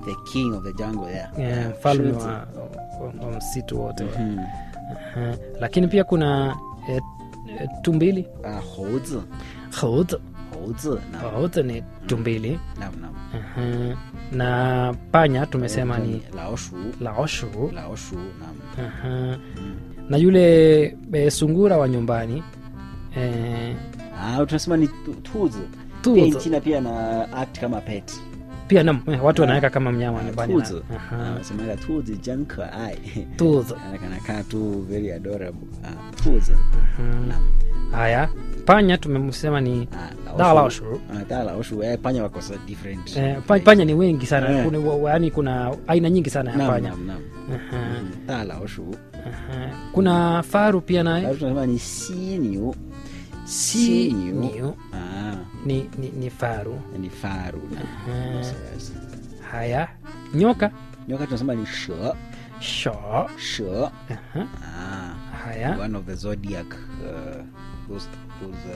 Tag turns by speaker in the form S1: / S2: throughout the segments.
S1: the king of the jungle yeah.
S2: eh, mfalme
S1: Shizi.
S2: wa, wa, wa msitu wote
S1: Mhm.
S2: Aha. lakini pia kuna eh, eh, tumbili
S1: Ah, 猴子
S2: 猴子
S1: 猴子 naam.
S2: 猴子ni tumbili
S1: Naam, naam.
S2: Aha. na panya tumesema ni
S1: 老鼠
S2: laoshu
S1: 老鼠 naam.
S2: Aha. na yule e, sungura wa nyumbani e,
S1: Ah, tunasema ni tu- tuzi
S2: Tuzi.
S1: pia nchina pia na act kama pet
S2: pia nam eh, watu wanaweka kama mnyama nyumbani na-
S1: tuzi
S2: Aha.
S1: wanasemaga tuzi jan keai
S2: tuzi
S1: kanakaa tu very adorable ah, tuzi
S2: Mhm.
S1: Naam.
S2: haya panya tumesema ni
S1: Ah,
S2: da laoshu
S1: Ah, da laoshu eh, panya wako sa different
S2: Eh, pa- panya ni wengi sana
S1: Eh.
S2: kuna, wa- yaani kuna aina nyingi sana ya
S1: Naam,
S2: panya
S1: naam, naam.
S2: Aha.
S1: Mhm. da laoshu
S2: Aha. kuna faru pia naye
S1: Alafu tunasema ni siniu
S2: si
S1: Siniu.
S2: niu
S1: ah,
S2: ni, ni, ni faru
S1: ni faru
S2: Aha.
S1: Yes, yes.
S2: haya nyoka
S1: nyoka tunasema ni she
S2: sho
S1: she
S2: Aha.
S1: ah,
S2: haya
S1: one of the zodiac uh, those, those,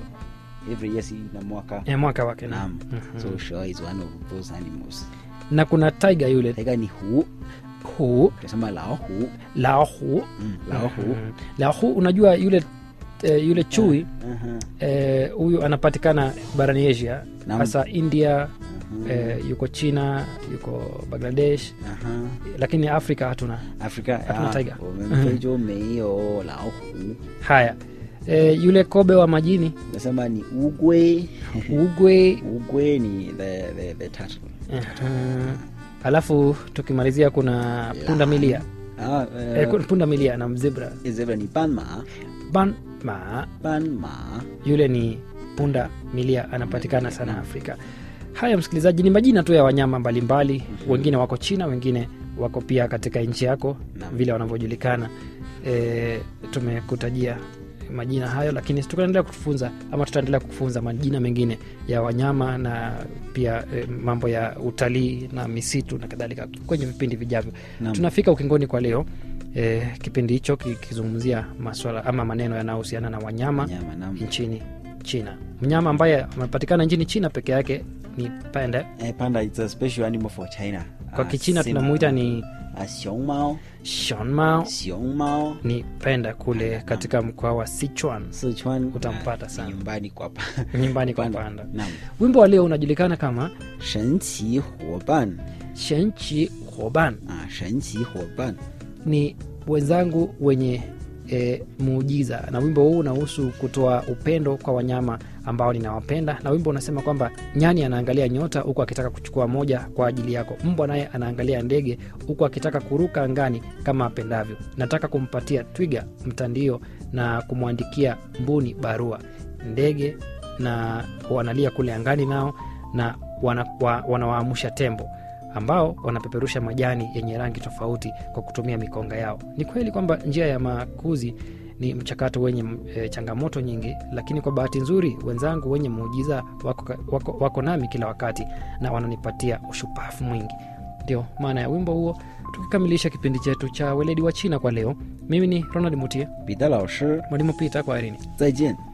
S1: uh, every year si na mwaka
S2: Eh, mwaka wake na,
S1: naam so she is one of those animals
S2: na kuna tiger yule
S1: taiga ni hu
S2: hu
S1: tunasema lao hu
S2: laohu
S1: mm, lao hu
S2: Mhm. laohu unajua yule eh, yule chui
S1: Aha,
S2: eh, huyu anapatikana barani asia
S1: Naam.
S2: hasa india
S1: aha,
S2: eh, yuko china yuko bangladesh
S1: aha.
S2: lakini afrika hatuna
S1: Afrika
S2: Hatuna
S1: ah,
S2: tiger.
S1: 我们非洲没有老虎
S2: haya eh, yule kobe wa majini
S1: nasema ni ugwe
S2: ugwe
S1: ugwe ni the, the, the turtle
S2: uh, alafu tukimalizia kuna punda milia
S1: ah,
S2: eh,
S1: uh,
S2: punda milia na mzibra
S1: zebra ni banma
S2: banma
S1: banma
S2: yule ni punda milia anapatikana sana afrika haya msikilizaji ni majina tu ya wanyama mbalimbali wengine wako china wengine wako pia katika nchi yako
S1: Naam.
S2: vile wanavyojulikana e, tumekutajia majina hayo lakini tutaendelea kufunza ama tutaendelea kufunza majina mengine ya wanyama na pia e, mambo ya utalii na misitu na kadhalika kwenye vipindi vijavyo
S1: Naam.
S2: tunafika ukingoni kwa leo e, kipindi hicho kikizungumzia maswala ama maneno yanayohusiana na wanyama
S1: nyama nam
S2: nchini china mnyama ambaye amepatikana nchini china peke yake ni panda
S1: eh, panda it's a special animal for china
S2: kwa
S1: Ah,
S2: kichina
S1: sina-
S2: tunamuita ni
S1: ah, xiongmao
S2: shonmao
S1: xiongmao
S2: ni penda kule katika mkoa wa sichuan
S1: sichuan
S2: Utampata
S1: ah,
S2: sana.
S1: nyumbani kwa pa
S2: nyumbani kwa panda
S1: nam
S2: wimbo wa leo unajulikana kama
S1: 神奇伙伴
S2: shenchi hoban
S1: 啊，神奇伙伴
S2: ni wenzangu wenye e, muujiza na wimbo huu unahusu kutoa upendo kwa wanyama ambao ninawapenda na wimbo unasema kwamba nyani anaangalia nyota huku akitaka kuchukua moja kwa ajili yako mbwa naye anaangalia ndege huku akitaka kuruka angani kama apendavyo nataka kumpatia twiga mtandio na kumwandikia mbuni barua ndege na wanalia kule angani nao na wana- wa- wanawaamsha tembo ambao wanapeperusha majani yenye rangi tofauti kwa kutumia mikonga yao ni kweli kwamba njia ya makuzi ni mchakato wenye e, changamoto nyingi lakini kwa bahati nzuri wenzangu wenye muujiza wako, ka- wako, wako nami kila wakati na wananipatia ushupafu mwingi ndio maana ya wimbo huo tukikamilisha kipindi chetu cha weledi wa china kwa leo mimi ni ronald mutie
S1: 彼得老师，
S2: mwalimu pita kwa erini
S1: 再见。